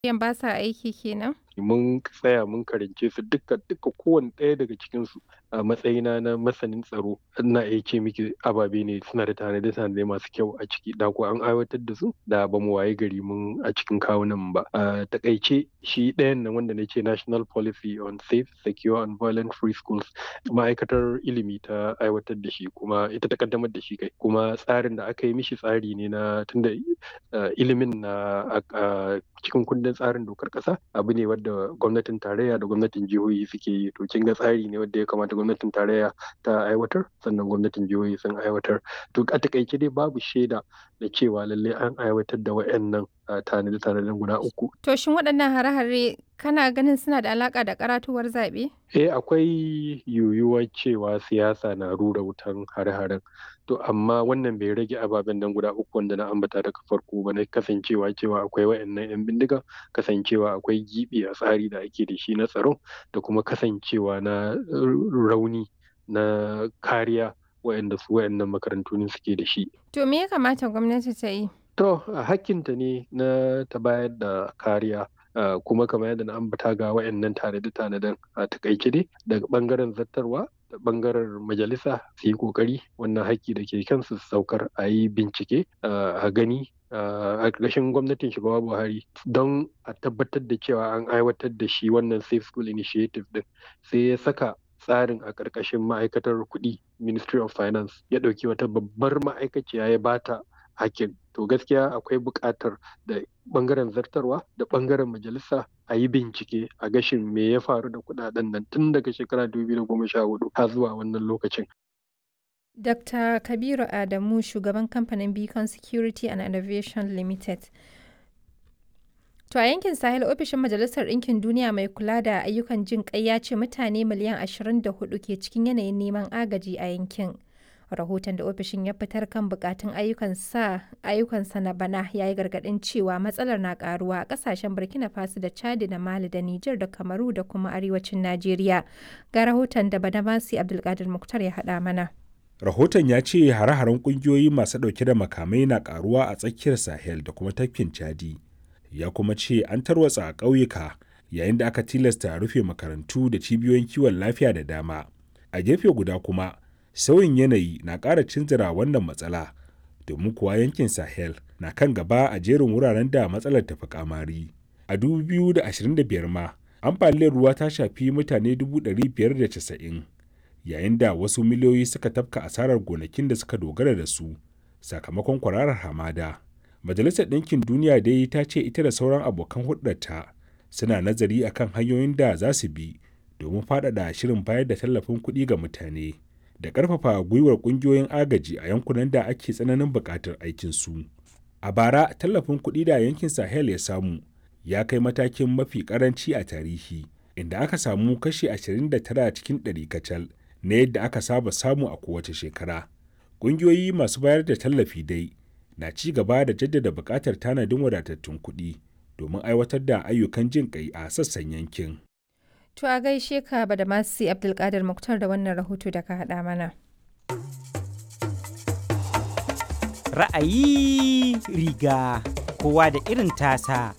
Yan ba sa aiki kenan? mun tsaya mun karance su duka duka kowane ɗaya daga cikin su a matsayina na masanin tsaro ina iya ce miki ababe ne suna da tanade tanade masu kyau a ciki da ko an aiwatar da su da ba mu waye gari mun a cikin kawunan ba a takaice shi ɗayan nan wanda na ce national policy on safe secure and violent free schools ma'aikatar ilimi ta aiwatar da shi kuma ita ta kaddamar da shi kai kuma tsarin da aka yi mishi tsari ne na tunda ilimin na cikin kundin tsarin dokar ƙasa abu ne wadda gwamnatin tarayya da gwamnatin jihohi suke yi to kin ga tsari ne wanda ya kamata gwamnatin tarayya ta aiwatar sannan gwamnatin jihohi sun aiwatar to a takaice dai babu shaida da cewa lallai an aiwatar da wayannan tanade tanaden guda uku To shin waɗannan hare-hare kana ganin suna da alaƙa da karatuwar zaɓe? eh akwai yiwuwar cewa siyasa na rura wutan hare-haren to amma wannan bai rage ababen nan guda uku wanda na ambata daga farko ba na kasancewa cewa akwai wayannan yan bindiga kasancewa akwai gibi a tsari da ake da shi na tsaro da kuma kasancewa na rauni na kariya wayanda su wayannan makarantu ne suke da shi To me ya kamata gwamnati ta yi? to hakkinta ne na ta bayar da kariya Uh, kuma kamar yadda na ambata ga wayannan tanade-tanaden a takaice dai daga bangaren zattarwa da bangaren majalisa su yi kokari wannan haƙƙi da ke kansu su saukar a yi bincike a gani a ƙarƙashin gwamnatin shugaba buhari don a tabbatar da cewa an aiwatar da shi wannan safe school initiative din sai ya saka tsarin a ƙarƙashin ma'aikatar kuɗi ministry of finance ya ɗauki wata babbar ma'aikaciya ya bata hakkin to gaskiya akwai buƙatar da ɓangaren zartarwa da ɓangaren majalisa a yi bincike a gashin me ya faru da kuɗaɗen nan tun daga shekara 2014 har zuwa wannan lokacin. Dr. Kabiru Adamu shugaban kamfanin Beacon Security and Innovation Limited. To a yankin Sahel ofishin Majalisar Ɗinkin Duniya mai kula da ayyukan jin ƙai ya ce mutane miliyan 24 ke cikin yanayin neman agaji a yankin. rahoton da ofishin ya fitar kan bukatun ayyukansa na bana ya yi gargadin cewa matsalar na karuwa a kasashen burkina faso da chadi da mali da niger da kamaru da kuma arewacin najeriya ga rahoton da badamasi abdulkadir muktar ya haɗa mana rahoton ya ce hare-haren kungiyoyi masu ɗauke da makamai na karuwa a tsakiyar sahel da kuma tafkin chadi ya kuma ce an tarwatsa a ƙauyuka yayin da aka tilasta rufe makarantu da cibiyoyin kiwon lafiya da dama a gefe guda kuma sauyin yanayi na ƙara cinzira wannan matsala domin kuwa yankin sahel na kan gaba a jerin wuraren da matsalar tafi kamari a 2025 ma ambaliyar ruwa ta shafi mutane 590 yayin da wasu miliyoyi suka tafka asarar gonakin da suka dogara da su sakamakon kwararar hamada majalisar ɗinkin duniya dai ta ce ita da sauran abokan hulɗarta suna nazari akan hanyoyin da za su bi domin faɗaɗa shirin bayar da tallafin kuɗi ga mutane da ƙarfafa gwiwar ƙungiyoyin agaji a yankunan da ake tsananin buƙatar aikinsu. A bara, tallafin kuɗi da yankin Sahel ya samu ya kai matakin mafi ƙaranci a tarihi, inda aka samu kashi 29 cikin ɗari kacal na yadda aka saba samu a kowace shekara. Ƙungiyoyi masu bayar da tallafi dai na ci gaba da jaddada buƙatar tanadin wadatattun kuɗi domin aiwatar da ayyukan jin ƙai a sassan yankin. To a gaishe ka ba da masu Abdulkadir Muktar da wannan rahoto da ka haɗa mana. Ra'ayi riga kowa da irin tasa.